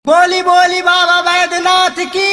बोली बोली बाबा बैद्यनाथ की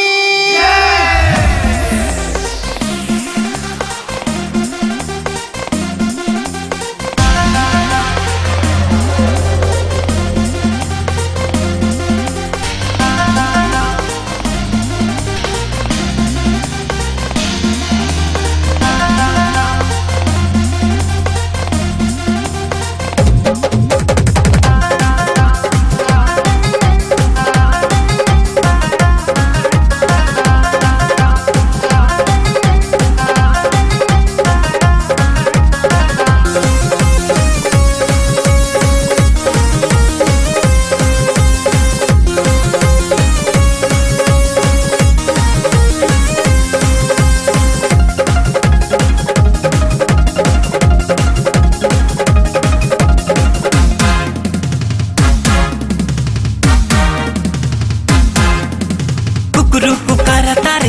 कुकरू कुकर तारे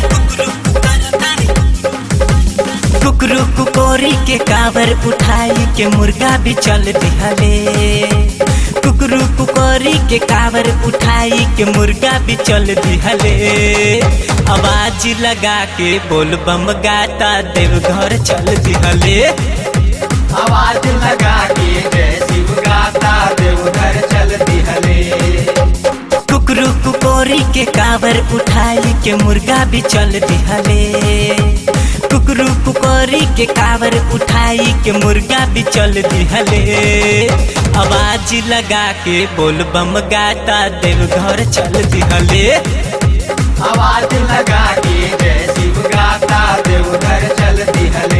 कुकरू कुकोरी के कावर उठाई के मुर्गा भी चल दिहले कुकरू कुकोरी के कावर उठाई के मुर्गा भी चल दिहले आवाज लगा के बोल बम गाता देवघर चल दिहले आवाज लगा के जय शिव गाता देवघर चल दिहले कुकरू कुकोरी के कावर उठाई के मुर्गा भी चल दिहले कुकरू कुकोरी के कावर उठाई के मुर्गा भी चल दिहले आवाज लगा के बोल बम गाता देवघर चल दिहले आवाज लगा के जय शिव गाता देवघर चल दिहले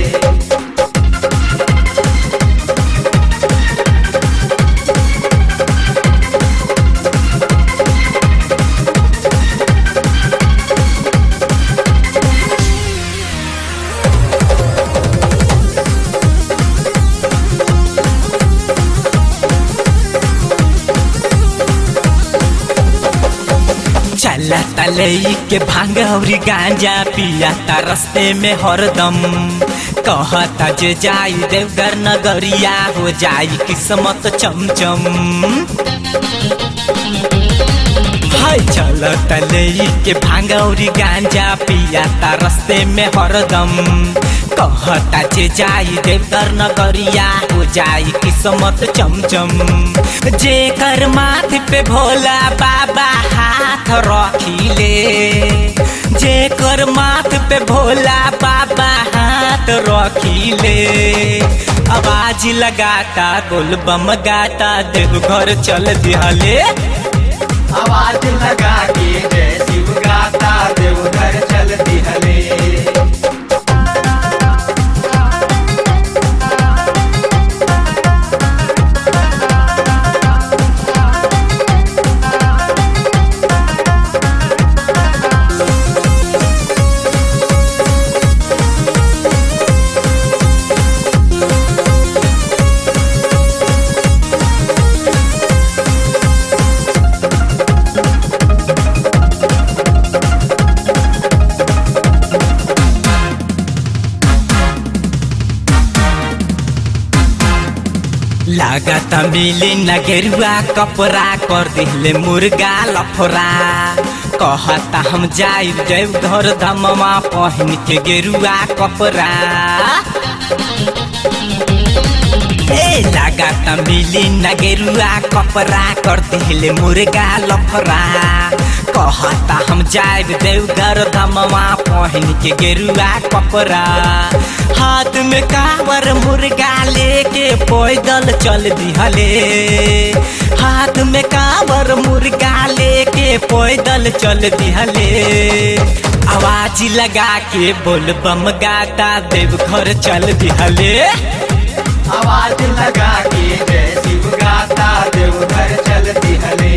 चला तलई के भांग अउरी गांजा पिया ता रस्ते में हरदम कहता जे जाई देवघर नगरिया हो जाई किस्मत चमचम हाय चल तलई के भांग अउरी गांजा पिया ता रस्ते में हरदम कहता जे जाई देवघर नगरिया हो जाई किस्मत चमचम जेकर माथ पे भोला बाबा हाथ रखिले जेकर माथ पे भोला बाबा हाथ रखिले आवाज लगाता गोल बम गाता देवघर चल दिहले आवाज लगा के जय शिव गाता देवघर चल दिहले लागत मिली न गेरुआ कपड़ा कर दिले मुर्गा लफरा कहता हम जाई देवघर धमवा पहन के गेरुआ कपड़ा ए लागत मिली न गेरुआ कपड़ा कर दिले मुर्गा लफरा कहता हम जाब देवघर धमवा पहन के गेरुआ कपड़ा हाथ में कावर मुर्गा लेके पैदल चल दिहले हाथ में कावर मुर्गा लेके पैदल चल दिहले आवाज लगा के बोल बम गाता देवघर चल दिहले आवाज लगा के जय शिव गाता देवघर चल दिहले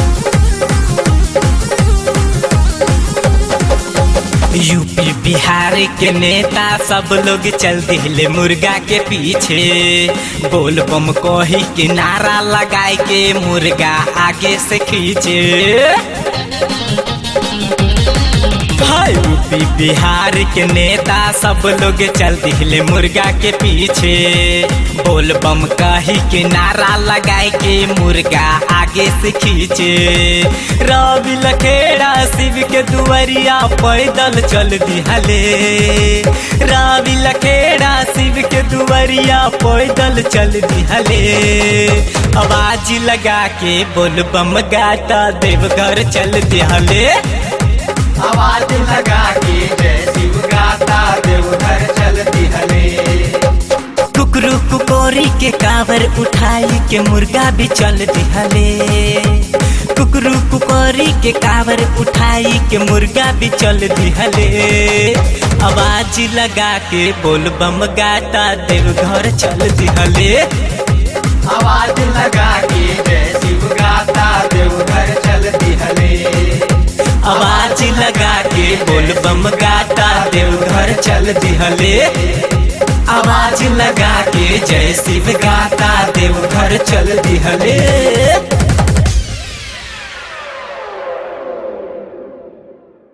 यूपी बिहार बिहार के नेता सब लोग चल दिले मुर्गा के पीछे बोल बम कही के नारा लगाए के मुर्गा आगे से खींचे हाय यूपी बिहार के नेता सब लोग चल दिले मुर्गा के पीछे बोल बम कही के नारा लगाए के मुर्गा आगे से खींचे रवि लखेड़ा शिव के दुआरिया पैदल चल दिहले रवि लखेड़ा शिव के दुआरिया पैदल चल दिहले आवाज लगा के बोल बम गाता देवघर चल दिहले आवाज लगा के जय शिव गाता देवघर चल दिहले कुकरू कुकोरी के कावर उठाई के मुर्गा भी चल दिहले कुकरू कुकोरी के कावर उठाई के मुर्गा भी चल दिहले आवाज लगा के बोल बम गाता देवघर चल दिहले आवाज लगा के जय शिव गाता देवघर चल दिहले आवाज लगा के बोल बम गाता देवघर चल दिहले आवाज लगा के जय शिव गाता देवघर चल दिहले